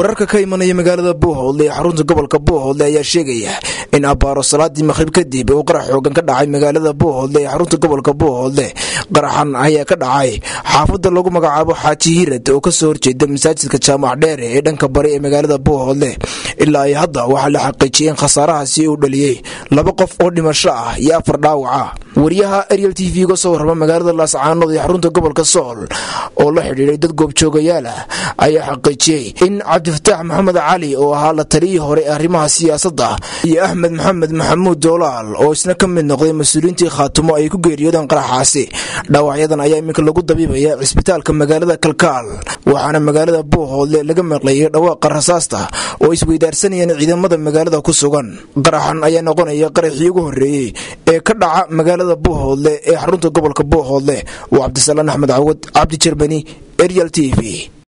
wararka ka imanaya magaalada buuhoodle ee xarunta gobolka buuhoodle ayaa sheegaya in abbaaro salaadii maqhrib kadib uu qarax xoogan ka dhacay magaalada buuhoodle ee xarunta gobolka buuhoodle qaraxan ayaa ka dhacay xaafadda lagu magacaabo xaaji hirad oo kasoo horjeeda masaajidka jaamac dheere ee dhanka bari ee magaalada buuhoodle ilaa ay hadda waxaa la xaqiijiyey in khasaarahaasi uu dhaliyey laba qof oo dhimasho ah iyo afar dhaawaca wariyaha ariel t v ga soo warrama magaalada laascaanood ee xarunta gobolka sool oo la xidhiidhay dad goobjoogayaal ah ayaa xaqiijiyey in cabdifataax maxamed cali oo ahaa la taliyii hore ee arrimaha siyaasadda iyo axmed maxamed maxamuud doolaal oo isna ka mid noqday mas-uuliyiintii khaatumo ay ku geeriyoodeen qaraxaasi dhaawacyadan ayaa iminka lagu dabiibaya cisbitaalka magaalada kalkaal waxaana magaalada buuhoodle laga maqlayay dhawaaqa rasaasta oo isweydaarsanayeen ciidamada magaalada ku sugan qaraxan ayaa noqonaya qaraxii ugu horreeyey ee ka dhaca magaalada buuhoodle ee xarunta gobolka buuhoodle waa cabdisalaan axmed cawad cabdi jermani ariel t v